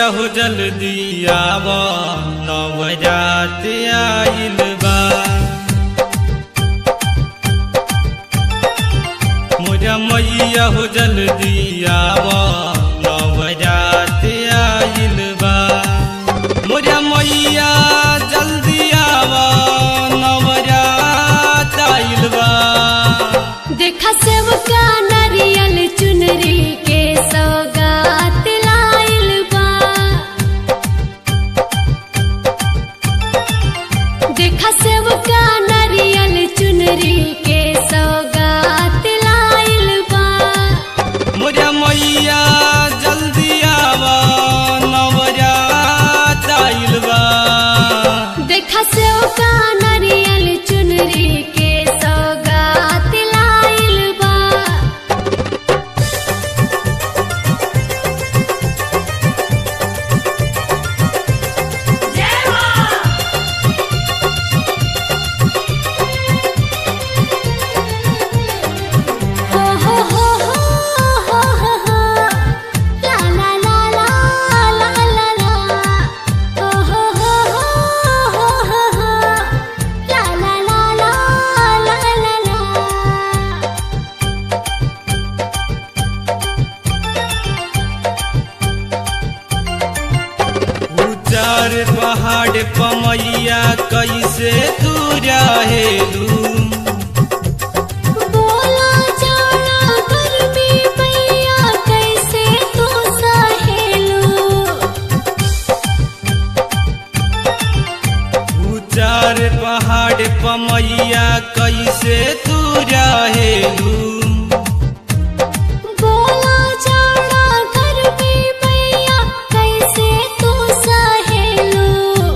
हो जल्दी आव नवरात आइल बा मोरा मैया हो जल्दी आव नवरात आइल बा मोरा मैया जल्दी आव नवरात आइल बा देखा सेवका नारियल चुनरी के सौगात लाइल बा देखा सेवका नारियल चुनरी के सौगात लाइल बा मोरा मैया जल्दी आव नवरात आइल बा देखा सेवका नारियल चुनरी के सौगात लाइल बा हो हो हो हो हो हो ला ला ला ला ला ला ला हो हो हो हो हो हो ला ला ला ला ला ला ला उचार पहाड़ पमैया कैसे तू रहेलू बोला जाना गर्मी मैया कैसे तू सहेलू उचार पहाड़ पमैया कैसे तू रहेलू बोला जाना गर्मी मैया कैसे तू सहेलू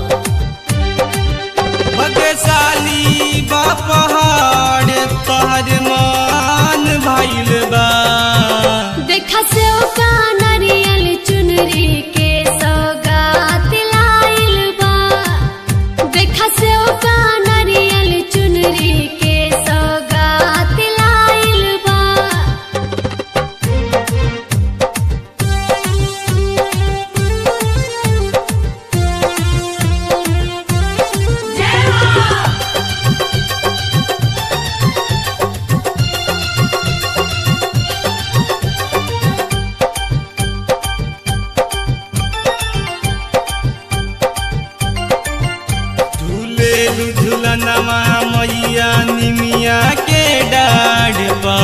भगशाली बा पहाड़ तहर मान भइल बा देखा से का नारियल चुनरी के सौगात लाइल बा देखा से का नारियल चुनरी के सौगात लाइल बा झूलेलू झूलनवा मैया निमिया के डाढ़ बा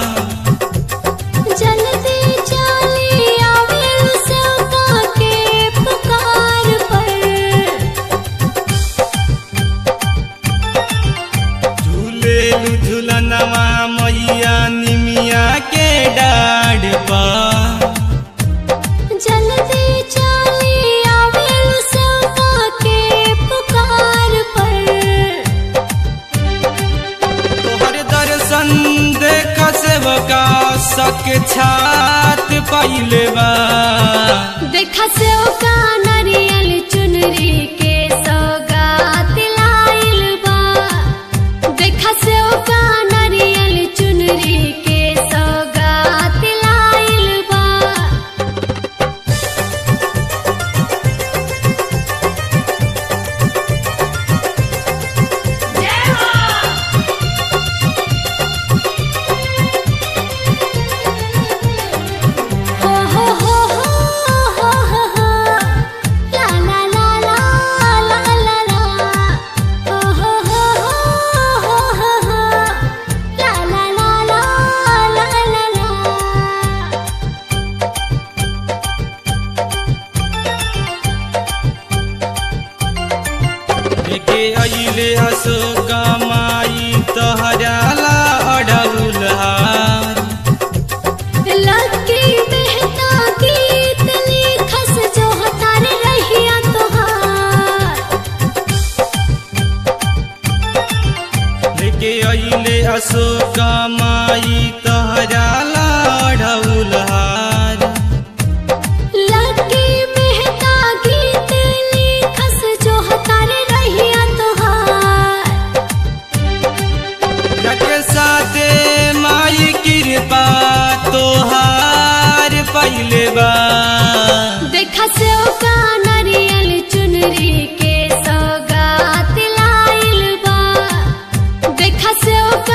जल्दी चली आवे सेवका के पुकार पर झूलेलू झूलनवा मैया निमिया के डाढ़ बा जल्दी चली आवे सेवका के पुकार पर तोहर दर्शन देख सेवका सक छात पाइले बा देखा से का नारियल चुनरी के सौगात लाइल बा देखा से का नारियल चुनरी के सौगात लाइल बा हो हो हो हो हो हो हो ला ला ला ला ला ला ला हो हो हो हो हो हो हो ला ला ला ला ला ला ला लेके अइले अशोक माई तोहरा ला अडौल हार लकी मेहता गीत लिखस जो हतार रहिया तोहार लेके अइले अशोक माई तोहरा ला अडौल हार लकी मेहता गीत लिखस जो हतार रहिया तोहार रके साथे माई कृपा तोहार पहिले बा देखा से का सेवका